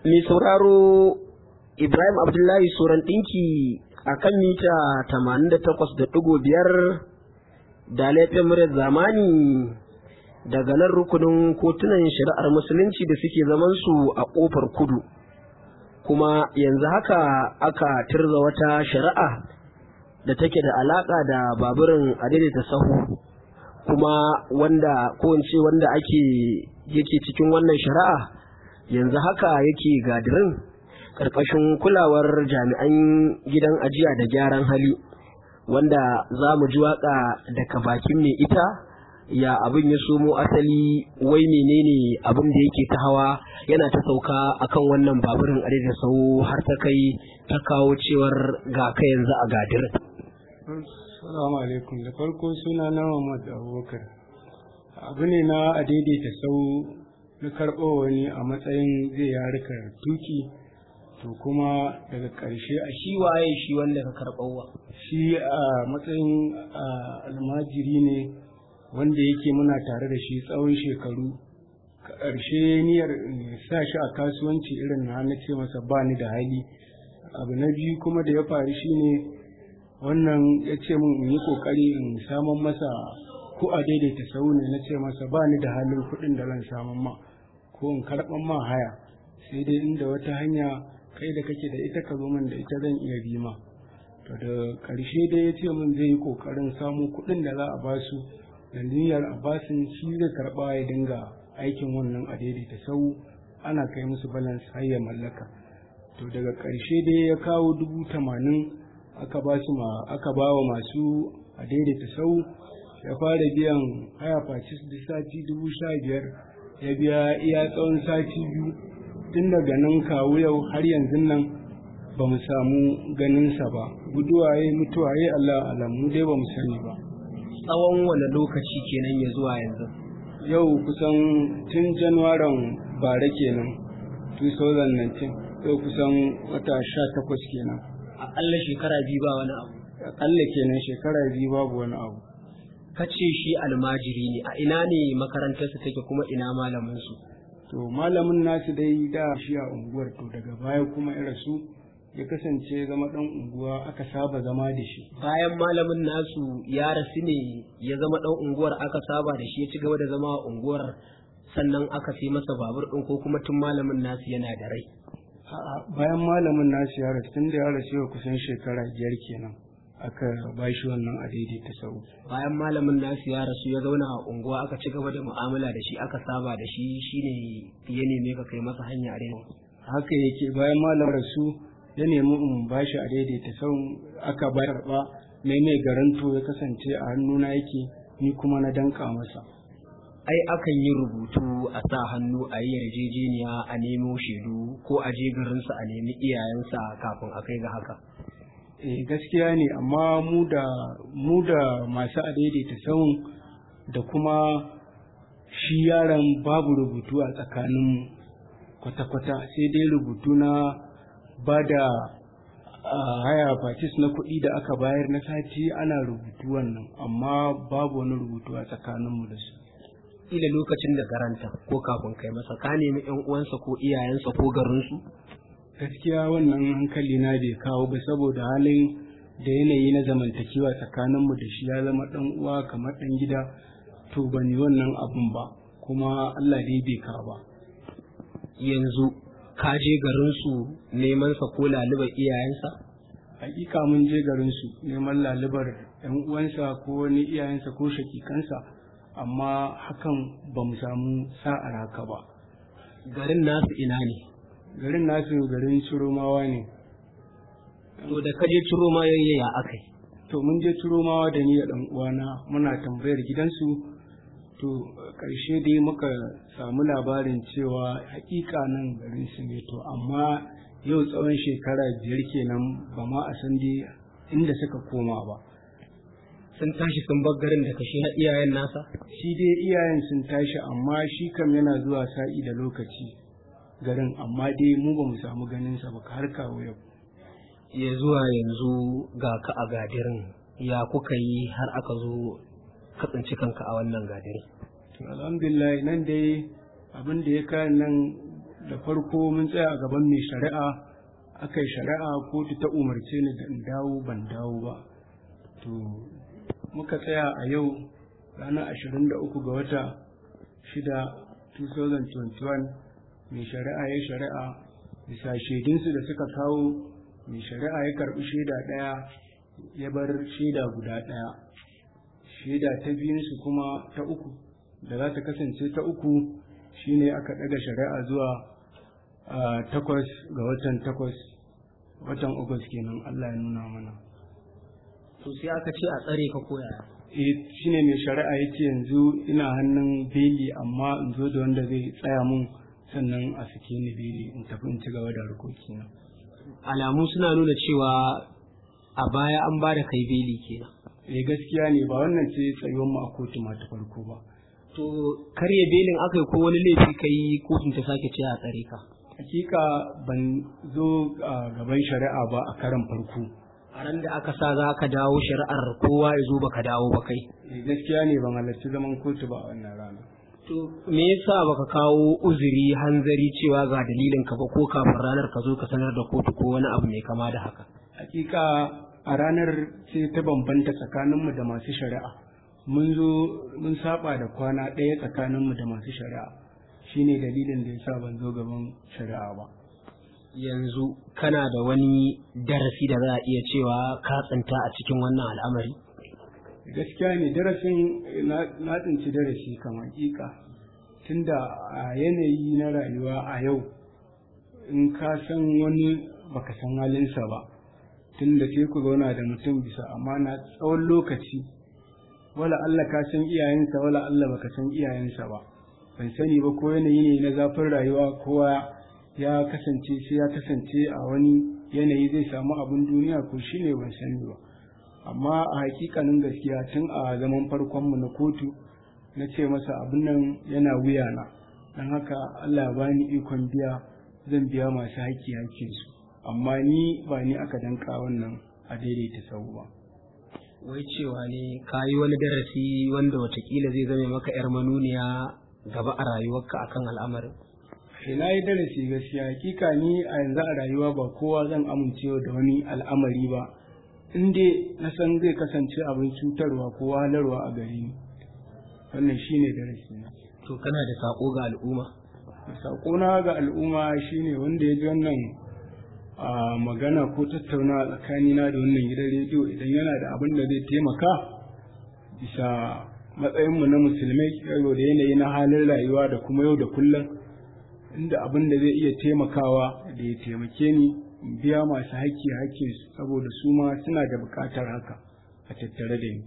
mai sauraro Ibrahim Abdullahi Soran ɗinki a kan mita 88.5 da laifin muryar zamani daga nan rukunin kotunan shari'ar musulunci da suke zamansu a ƙofar kudu. Kuma yanzu haka aka tirza wata shari'a da take da alaƙa da baburin adaidaita sahu kuma wanda ko wanda ake yake cikin wannan shari'a yanzu haka yake gadirin ƙarƙashin kulawar jami'an gidan ajiya da gyaran hali wanda za mu ji waƙa daga bakin mai ita ya abin ya somo asali wai menene abin da yake ta hawa yana ta sauka akan wannan baburin a da sau har ta kai ta kawo cewar ga ka yanzu a gadirin. Salamu alaikum da farko suna na Muhammad Abubakar abu ne na a daidaita sau na karɓo wani a matsayin zai yarika tuki to kuma daga ƙarshe a shi waye shi wanda ka karɓowa shi a matsayin almajiri ne wanda yake muna tare da shi tsawon shekaru ƙarshe niyyar sa shi a kasuwanci irin na na ce masa ba ni da hali abu na biyu kuma da ya faru shine wannan ya ce min in yi ƙoƙari in samun masa ko a daidaita sau ne na ce masa ba ni da halin kuɗin da zan samun ma ko in karɓan ma haya sai dai inda wata hanya kai da kake da ita ka zo min da ita zan iya bi ma to da ƙarshe dai ya ce min zai yi ƙoƙarin samu kuɗin da za a ba su da niyyar a basin shi zai karɓa ya dinga aikin wannan a daidaita sau ana kai musu balance har ya mallaka to daga ƙarshe dai ya kawo dubu tamanin aka ba su ma aka ba wa masu a daidaita sau ya fara biyan haya facis da sati dubu sha biyar ya biya iya tsawon sati biyu tun daga nan kawo yau har yanzu nan ba mu samu ganinsa ba guduwa ya mutuwa ya Allah alamu dai ba mu sani ba tsawon wani lokaci kenan ya zuwa yanzu yau kusan tun januwaran bara kenan 2019 yau kusan wata sha takwas kenan aƙalla shekara biyu ba wani abu aƙalla kenan shekara biyu babu wani abu kace shi almajiri ne a ina ne makarantarsa take kuma ina malamin su to malamin nasu dai da shi a unguwar to daga baya kuma ya rasu ya kasance zama dan unguwa aka saba zama da shi bayan malamin nasu ya rasu ne ya zama dan unguwar aka saba da shi ya ci gaba da zama a unguwar sannan aka sai masa babur din ko kuma tun malamin nasu yana da rai bayan malamin nasu ya rasu tun da ya rasu yau kusan shekara biyar kenan aka ba shi wannan a daidaita sau bayan malamin nasu ya rasu ya zauna a unguwa aka ci gaba da mu'amala da shi aka saba da shi shine ya neme ka kai masa hanya a daidai haka yake bayan malam rasu ya nemi in ba shi a daidaita sau aka ba karɓa mai mai garanto ya kasance a hannuna yake ni kuma na danka masa ai akan yi rubutu a sa hannu a yi yarjejeniya a nemo shaidu ko a je garinsa a nemi iyayensa kafin a kai ga haka eh gaskiya ne amma mu da mu da masu adaidaita sauyin da kuma shi yaron babu rubutu a tsakanin kwata-kwata sai dai rubutu na ba da haya fatis na kuɗi da aka bayar na sati ana rubutu wannan amma babu wani rubutu a tsakaninmu da su ila lokacin da garanta ko kafin kai masa ka nemi yan uwansa ko iyayensa ko garinsu gaskiya wannan hankali na bai kawo ba saboda halin da yanayi na zamantakewa tsakaninmu da shi ya zama dan uwa kamar dan gida to ban yi wannan abun ba kuma Allah dai bai kawo ba yanzu ka je garinsu neman sa ko lalubar iyayensa hakika mun je garinsu neman lalubar yan uwansa ko wani iyayensa ko shakikansa amma hakan ba mu samu sa'ar haka ba garin nasu ina ne garin nasu garin ciromawa ne to da kaje ciroma yayya akai to mun je ciromawa da ni da dan uwana muna tambayar gidansu to karshe dai muka samu labarin cewa hakika nan garin su ne to amma yau tsawon shekara biyar kenan ba ma a san dai inda suka koma ba sun tashi sun bar garin da kashi na iyayen nasa shi dai iyayen sun tashi amma shi kam yana zuwa sa'i da lokaci garin amma dai mu ba mu samu ganin sa ba har kawo yau ya zuwa yanzu ga ka a gadirin ya kuka yi har aka zo ka tsinci kanka a wannan gadiri alhamdulillah nan dai abin da ya kayan nan da farko mun tsaya a gaban mai shari'a aka yi shari'a kotu ta umarce ni da in dawo ban dawo ba to muka tsaya a yau ranar 23 ga wata shida 2021 mai shari'a ya shari'a bisa shaidunsu da suka kawo mai shari'a ya karɓi shaida ɗaya ya bar shaida guda ɗaya shaida ta biyunsu kuma ta uku da za ta kasance ta uku shine aka ɗaga shari'a zuwa takwas ga watan takwas watan agus kenan Allah ya nuna mana to sai aka ce a tsare ka koya eh shine mai shari'a yace yanzu ina hannun beli amma in zo da wanda zai tsaya mun sannan a sake ni beli in tafi in ci gaba da harkokina alamu suna nuna cewa a baya an ba da kai beli kenan eh gaskiya ne ba wannan ce tsayuwar mu a kotu ma ta farko ba to karya belin aka yi ko wani laifi kai kotun ta sake ce a tsare ka hakika ban zo a gaban shari'a ba a karan farko a ran da aka sa za ka dawo shari'ar kowa ya zo baka dawo ba kai eh gaskiya ne ban halarci zaman kotu ba a wannan rana to me yasa baka kawo uzuri hanzari cewa ga dalilin ka ba ko kafin ranar ka zo ka sanar da kotu ko wani abu mai kama da haka hakika a ranar sai ta bambanta tsakaninmu da masu shari'a mun zo mun saba da kwana ɗaya tsakaninmu da masu shari'a shine dalilin da yasa ban zo gaban shari'a ba yanzu kana da wani darasi da za a iya cewa ka tsinta a cikin wannan al'amari gaskiya ne darasin na tsinci darasi kamar hakika tunda a yanayi na rayuwa a yau in ka san wani baka san halinsa ba tunda sai ku zauna da mutum bisa amana tsawon lokaci wala Allah ka san iyayensa wala Allah baka san iyayensa ba ban sani ba ko yanayi ne na zafin rayuwa kowa ya kasance sai ya kasance a wani yanayi zai samu abin duniya ko shi ne ban sani ba amma a hakikanin gaskiya tun a zaman farkonmu na kotu na ce masa abin nan yana wuyana don haka Allah ya bani ikon biya zan biya masu haƙƙi haƙƙinsu amma ni ba ni aka danka wannan a daidaita sau ba wai cewa ne ka yi wani darasi wanda watakila zai zame maka 'yar manuniya gaba a rayuwarka akan al'amarin na yi darasi gaskiya hakika ni a yanzu a rayuwa ba kowa zan amincewa da wani al'amari ba in dai na san zai kasance abin cutarwa ko wahalarwa a gare ni wannan shine darasi na to kana da sako ga al'umma sakona ga al'umma shine wanda ya ji wannan a magana ko tattauna tsakanina da wannan gidan rediyo idan yana da abin da zai taimaka bisa matsayinmu na musulmai yau da yanayi na halin rayuwa da kuma yau da kullum inda abin da zai iya taimakawa da ya taimake ni in biya masu haƙƙi haƙƙin saboda su ma suna da buƙatar haka a tattare da ni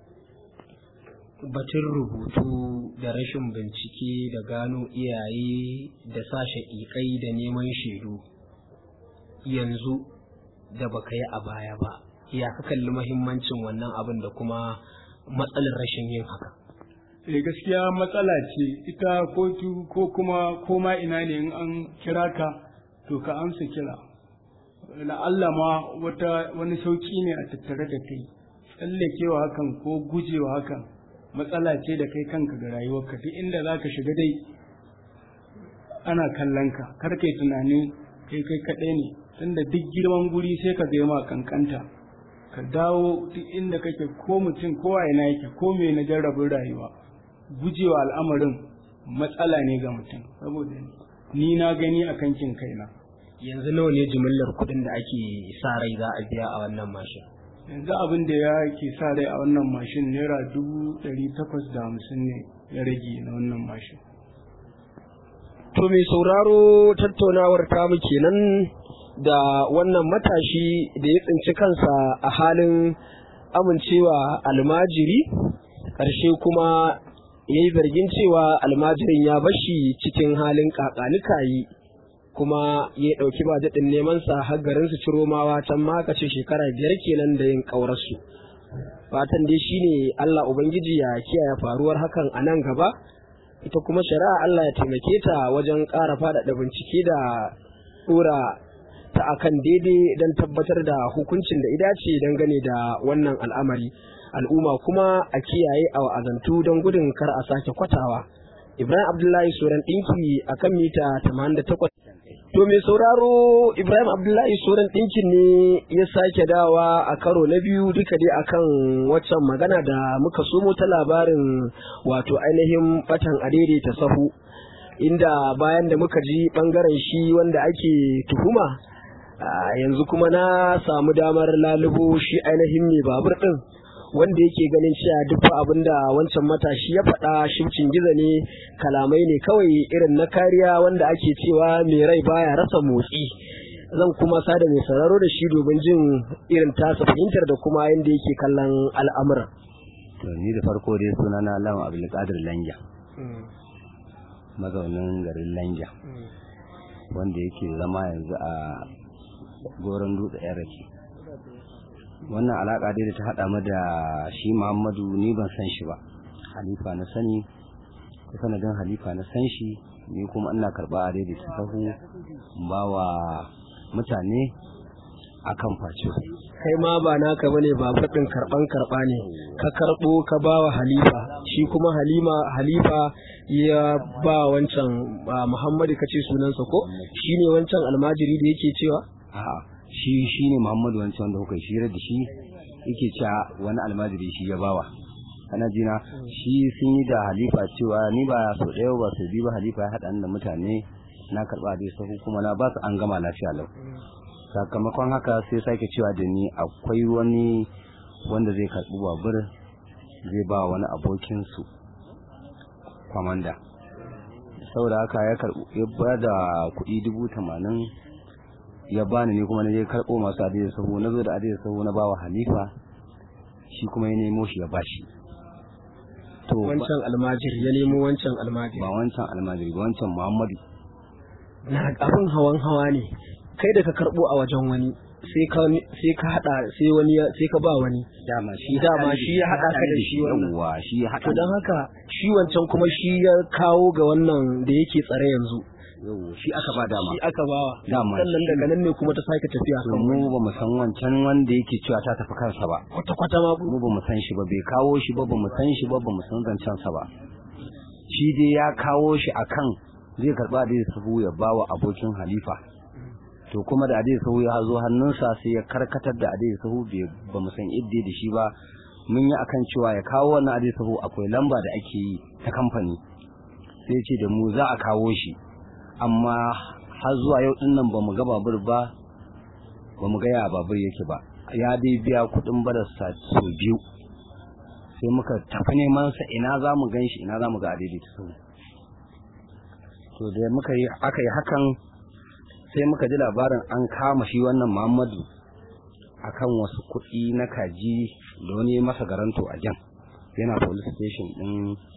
batun rubutu da rashin bincike da gano iyaye da sashe ikai da neman shaidu yanzu da baka yi a baya ba ya ka kalli mahimmancin wannan abin da kuma matsalar rashin yin haka eh gaskiya matsala ce ita kotu ko kuma koma ina ne in an kira ka to ka amsa kira Allah ma wata wani sauki ne a tattare da kai tsallakewa hakan ko gujewa hakan matsala ce da kai kanka ga rayuwarka duk inda za ka shiga dai ana kallon ka kar kai tunanin kai kai kaɗai ne tunda duk girman guri sai ka ma kankanta ka dawo duk inda kake ko mutum ko a ina yake ko me na jarrabin rayuwa gujewa al'amarin matsala ne ga mutum saboda ni na gani a kankin kaina yanzu nawa ne jimillar kuɗin da ake sa rai za a biya a wannan mashin yanzu abin da ya ke sa rai a wannan mashin naira dubu ɗari takwas da hamsin ne ya rage na wannan mashin to mai sauraro tattaunawar tamu kenan da wannan matashi da ya tsinci kansa a halin amincewa almajiri ƙarshe kuma ya yi zargin cewa almajirin ya bashi cikin halin kakanikayi kuma ya ɗauki ba daɗin nemansa har garin su ciro mawa can ma ce shekara biyar kenan da yin ƙaurarsu fatan dai shine Allah Ubangiji ya kiyaye faruwar hakan a nan gaba ita kuma shari'a Allah ya taimake ta wajen ƙara faɗaɗa bincike da ɗora ta akan daidai don tabbatar da hukuncin da idace dangane da wannan al'amari al'umma kuma a kiyaye a wa'azantu don gudun kar a sake kwatawa Ibrahim Abdullahi Soran ɗinki a kan mita 88. To mai sauraro Ibrahim Abdullahi Soran ɗinkin ne ya sake dawa a karo na biyu duka dai akan waccan magana da muka somo ta labarin wato ainihin batan ta sahu. Inda bayan da muka ji ɓangaren shi wanda ake tuhuma yanzu kuma na samu damar lalubo shi ainihin mai babur ɗin. wanda yake ganin cewa duk abin da wancan matashi ya faɗa shimcin gizo ne kalamai ne kawai irin na kariya wanda ake cewa mai rai baya rasa motsi zan kuma sada mai sauraro da shi domin jin irin tasa fahimtar da kuma yadda yake kallon al'amura. to ni da farko dai suna na lawan abdulkadir lanja mazaunin garin lanja wanda yake zama yanzu a goron dutse yan rake wannan alaka dai da ta hada mu da shi Muhammadu ni ban san shi ba halifa na sani ko sanadin halifa na san shi ni kuma ina karba a daidai ta sahu ba wa mutane akan face kai ma ba naka bane ba fadin karban karba ne ka karbo ka ba wa halifa shi kuma halima halifa ya ba wancan Muhammadu kace sunansa ko shine wancan almajiri da yake cewa a'a shi shi ne Muhammadu wancan wanda kuka shira da shi yake cewa wani almajiri shi ya bawa kana jina shi sun yi da halifa cewa ni ba so ɗaya ba so biyu ba halifa ya haɗa da mutane na karɓa dai sahu kuma na ba su an gama lafiya lau sakamakon haka sai sake cewa da ni akwai wani wanda zai karɓi babur zai ba wani abokinsu kwamanda saboda haka ya karɓi ya ba da kuɗi dubu tamanin ya bani ne kuma na je karɓo masu adiyar sahu na zo da adiyar sahu na bawa halifa shi kuma ya nemo shi ya bashi to wancan almajiri ya nemo wancan almajiri ba wancan almajiri ba wancan muhammadu na abin hawan hawa ne kai da ka karɓo a wajen wani sai ka sai ka hada sai wani sai ka ba wani dama shi dama shi ya hada ka da shi wannan yawa shi ya hada to dan haka shi wancan kuma shi ya kawo ga wannan da yake tsare yanzu yau shi aka ba dama shi aka bawa Dama sannan shi- daga nan ne kuma ta sake tafiya to kan mu ba mu san wancan wanda yake cewa ta tafi kansa ba kwata kwata ma mu ba mu san shi ba bai kawo shi ba ba mu san shi ba ba mu san zancen sa ba shi dai ya kawo shi akan zai karba da sahu ya bawa abokin halifa to kuma da adai sahu ya zo hannunsa sai ya karkatar da adai sahu bai ba mu san idda da shi ba mun yi akan cewa ya kawo wannan adai sahu akwai lamba da ake yi ta kamfani sai ya ce da mu za a kawo shi amma har zuwa yau din nan ba mu ga babur ba ba mu ga ya babur yake ba ya dai biya kuɗin barasa sau biyu sai muka tafi neman sa ina za mu gan shi ina za mu ga adaidaita sau to da muka yi aka yi hakan sai muka ji labarin an kama shi wannan muhammadu akan wasu kuɗi na kaji da wani masa garanto a jan yana police station ɗin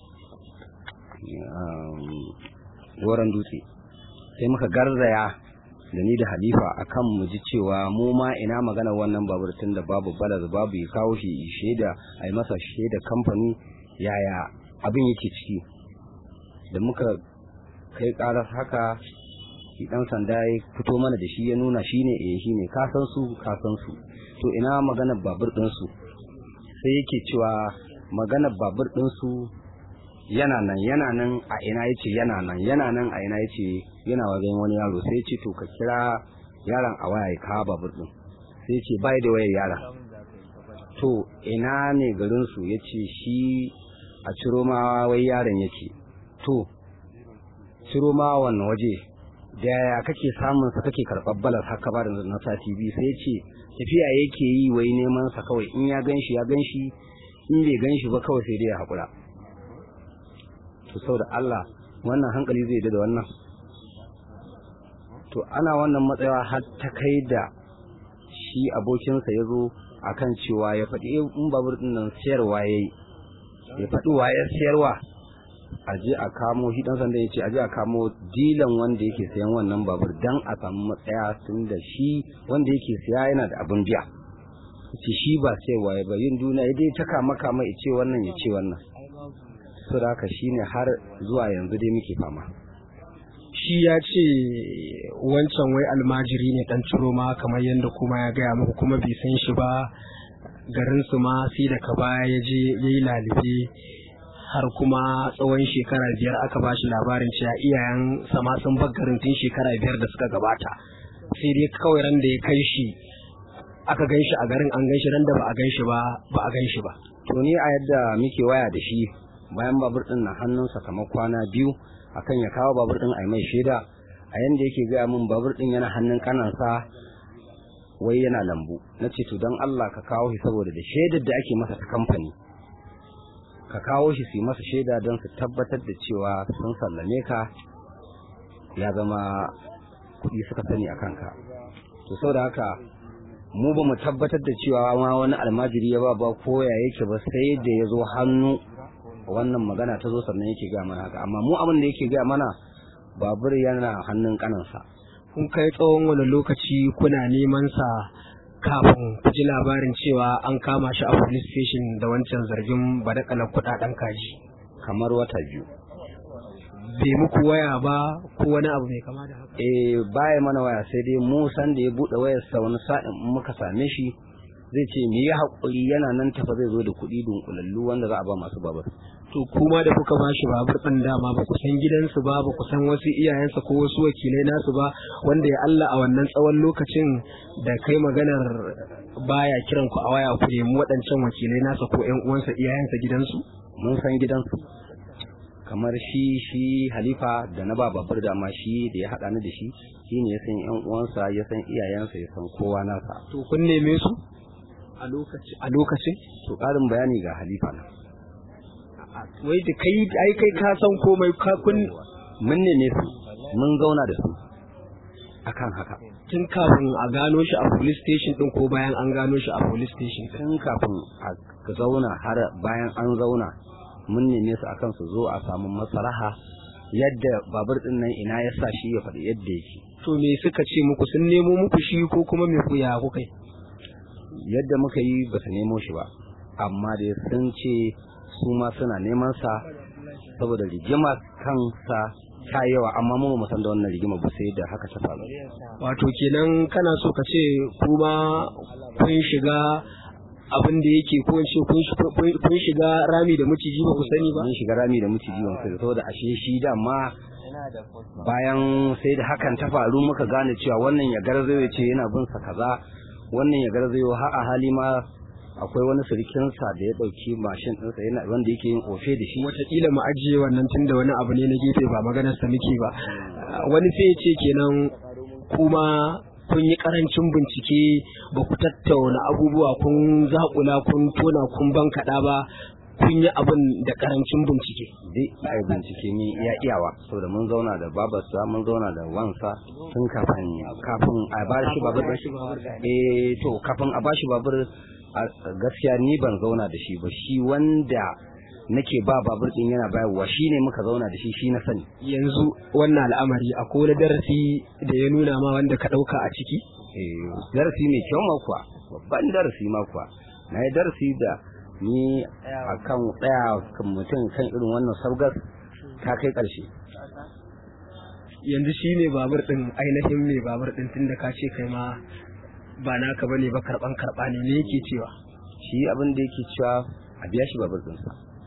goron dutse sai muka garzaya da ni da halifa akan mu ji cewa mu ma ina magana wannan babur tun da babu balas babu ya kawo shi shaida a yi masa shaida kamfani yaya abin yake ciki da muka kai karar haka shi dan sanda ya fito mana da shi ya nuna shi ne eh shi ne ka san su ka san su to ina maganar babur din su sai yake cewa maganar babur din su yana nan yana nan a ina yace yana nan yana nan a ina yace yana wajen wani yaro sai yace to ka kira yaron a waya ya kawo babur din sai yace bai da wayar yaron to ina ne garin su yace shi a ciro ma wai yaron yake to ciro ma wannan waje da yaya kake samun sa kake karɓar balas haka ba da na sati biyu sai yace tafiya yake yi wai neman sa kawai in ya ganshi ya ganshi in bai ganshi ba kawai sai dai ya haƙura to saboda Allah wannan hankali zai da wannan to ana wannan matsayawa har ta kai da shi abokinsa ya zo akan cewa ya faɗi in babur ɗin nan siyarwa ya yi ya faɗi wa ya siyarwa a je a kamo shi ɗan sanda ya ce a je a kamo dilan wanda yake sayan wannan babur dan a samu matsaya tun da shi wanda yake siya yana da abin biya ce shi ba siyarwa ya ba yin duniya ya dai ta kama kama ya ce wannan ya ce wannan so da haka shine har zuwa yanzu dai muke fama shi ya ce wancan wai almajiri ne dan ciro ma kamar yadda kuma ya gaya muku kuma bai san shi ba garin su ma sai da ka baya ya je ya yi lalibe har kuma tsawon shekara biyar aka ba shi labarin cewa iyayen sama sun garin tun shekara biyar da suka gabata sai dai kawai ran da ya kai shi aka gan shi a garin an gan shi ran da ba a gan shi ba ba a gan shi ba to ni a yadda muke waya da shi bayan babur din na hannunsa kamar kwana biyu akan ya kawo babur din a mai shaida a yanda yake gaya min babur din yana hannun kanansa wai yana lambu na ce to don Allah ka kawo shi saboda da shaidar da ake masa ta kamfani ka kawo shi su yi masa shaida don su tabbatar da cewa sun sallame ka ya zama kuɗi suka sani a kanka to saboda haka mu ba mu tabbatar da cewa ma wani almajiri ya ba ba ko ya yake ba sai da ya zo hannu wannan magana ta zo sannan yake gaya mana haka amma mu abin da yake gaya mana babur yana hannun kanansa kun kai tsawon wani lokaci kuna neman sa kafin ku ji labarin cewa an kama shi a police station da wancan zargin badakalar kudaden kaji kamar wata biyu bai muku waya ba ko wani abu mai kama da haka eh baya mana waya sai dai mu san da ya bude wayar sa wani sa'in in muka same shi zai ce me ya hakuri yana nan tafa zai zo da kuɗi dunkulallu wanda za a ba masu babur to kuma da kuka ba shi babur ɗin dama ba ku san gidansu ba ba ku san wasu iyayensa ko wasu wakilai nasu ba wanda ya Allah a wannan tsawon lokacin da kai maganar baya kiran ku a waya ku nemi waɗancan wakilai nasa ko ƴan uwansa iyayensa gidansu mun san gidansu kamar shi shi halifa da na ba babur da ma shi da ya haɗa ni da shi shi ne ya san ƴan uwansa ya san iyayensa ya san kowa nasa to kun neme su a lokacin a lokacin to ƙarin bayani ga halifa na wai da kai ai kai ka san komai ka kun mun neme su mun zauna da su akan haka tun kafin a gano shi a police station din ko bayan an gano shi a police station din tun kafin a zauna har bayan an zauna mun neme su akan su zo a samu masalaha yadda babur din nan ina ya sa shi ya faɗi yadda yake to me suka ce muku sun nemo muku shi ko kuma me ku ya kuka yi yadda muka yi ba su nemo shi ba amma da sun ce su ma suna neman sa saboda rigima kansa ta yawa amma mu ba san da wannan rigima ba sai da haka ta faru wato kenan kana so ka ce kuma kun shiga abin da yake ko in ce kun shiga rami da maciji ba ku sani ba mun shiga rami da maciji ba sai saboda ashe shi dama bayan sai da hakan ta faru muka gane cewa wannan ya garzayo ce yana bin sa kaza wannan ya garzayo har a hali ma akwai wani surikinsa da ya ɗauki mashin ɗinsa yana wanda yake yin ofe da shi wataƙila mu ajiye wannan tun da wani abu ne na gefe ba maganar sa muke ba wani sai ya ce kenan kuma kun yi karancin bincike ba ku tattauna abubuwa kun zaƙula kun tona kun bankaɗa ba kun yi abin da karancin bincike dai a yi bincike ni iya iyawa saboda mun zauna da babarsa mun zauna da wansa tun kafin kafin a ba shi babur eh to kafin a ba shi babur gaskiya ni ban zauna da shi ba shi wanda nake ba babur din yana bayarwa shi ne muka zauna da shi shi na sani yanzu wannan al'amari akwai wani darasi da ya nuna ma wanda ka ɗauka a ciki eh darasi mai kyau ma kuwa babban darasi ma kuwa na yi darasi da ni a kan tsaya kan mutum kan irin wannan sabgas ta kai ƙarshe yanzu shi ne babur ɗin ainihin mai babur ɗin tun da ka ce kai ma ba naka bane ba karɓan karɓa ne ne yake cewa shi abin da yake cewa a biya shi babur ɗinsa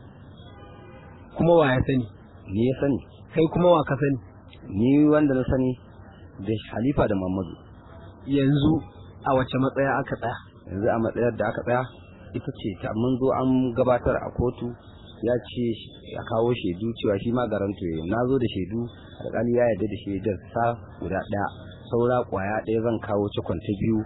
kuma wa ya sani ni ya sani kai kuma wa ka sani ni wanda na sani da halifa da mamadu yanzu a wace matsaya aka tsaya yanzu a matsayar da aka tsaya ita ce ta mun zo an gabatar a kotu ya ce ya kawo shaidu cewa shi ma garanto ya na zo da shaidu alƙali ya yarda da shaidar sa guda ɗaya saura ƙwaya ɗaya zan kawo cikon ta biyu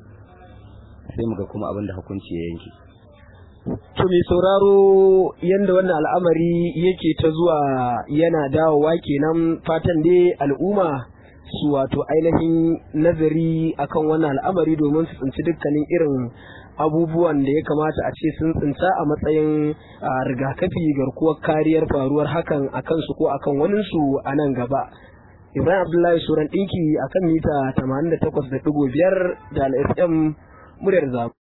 sai mu ga kuma abin da hukunci ya yanke to mai sauraro yanda wannan al'amari yake ta zuwa yana dawowa kenan fatan dai al'umma su wato ainihin nazari akan wannan al'amari domin su tsinci dukkanin irin abubuwan da ya kamata a ce sun tsinta a matsayin rigakafi garkuwar kariyar faruwar hakan a kansu ko akan waninsu a nan gaba ibrahim abdullahi suran ɗinki akan mita 88.5 da al'fm muryar zamu